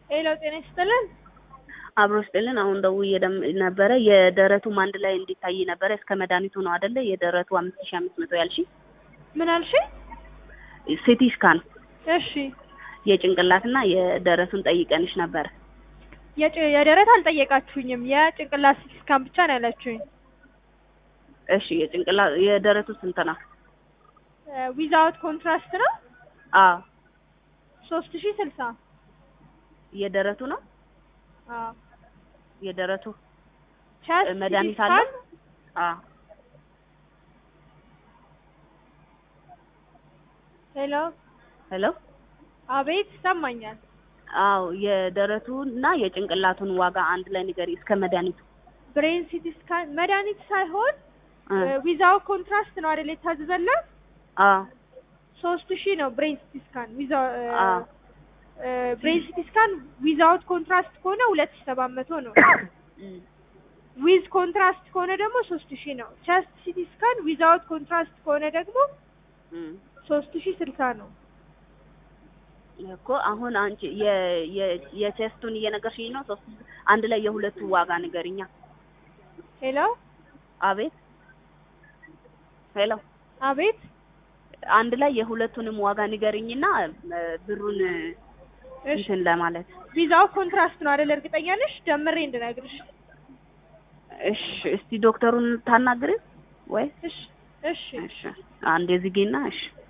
ሄሎ ጤና ይስጥልን። አብሮ ስጥልን። አሁን ደውዬ ደም- ነበረ የደረቱም አንድ ላይ እንዲታይ ነበረ እስከ መድኃኒቱ ነው አይደለ? የደረቱ አምስት ሺህ አምስት መቶ ያልሽ ምን አልሽ? ሲቲ ስካን እሺ የጭንቅላትና የደረቱን ጠይቀንሽ ነበረ። የጭ- የደረት አልጠየቃችሁኝም። የጭንቅላት ሲቲ ስካን ብቻ ነው ያላችሁኝ። እሺ የጭንቅላ የደረቱ ስንት ነው? ዊዛውት ኮንትራስት ነው አዎ ሶስት ሺህ ስልሳ የደረቱ ነው አዎ የደረቱ ቸስት መድኃኒት ሲቲ አለው? ስካን አዎ ሄሎ ሄሎ አቤት ይሰማኛል። አዎ የደረቱና የጭንቅላቱን ዋጋ አንድ ላይ ንገሪ እስከ መድኃኒቱ ብሬን ሲቲ ስካን መድኃኒት ሳይሆን እ ዊዛውት ኮንትራስት ነው አይደል የታዘዘላት? አዎ ሶስት ሺህ ነው ብሬን ሲቲ ስካን ዊዛው አዎ ብሬን ሲቲ ስካን ዊዛውት ኮንትራስት ከሆነ ሁለት ሺህ ሰባት መቶ ነው። እም ዊዝ ኮንትራስት ከሆነ ደግሞ ሶስት ሺህ ነው። ቸስት ሲቲ ስካን ዊዛውት ኮንትራስት ከሆነ ደግሞ እም ሶስት ሺህ ስልሳ ነው። እኮ አሁን አንቺ የ የ የቼስቱን እየነገርሽኝ ነው። ሶስት አንድ ላይ የሁለቱ ዋጋ ንገሪኛ። ሄሎ አቤት ሄሎ አቤት አንድ ላይ የሁለቱንም ዋጋ ንገሪኝና እ ብሩን እሺ እንትን ለማለት ቪዛው ኮንትራስት ነው አይደል? እርግጠኛ ነሽ? ደምሬ እንድነግርሽ። እሺ እስቲ ዶክተሩን ታናግሪ ወይ እሺ እሺ እሺ አንዴ ዝጊና እሺ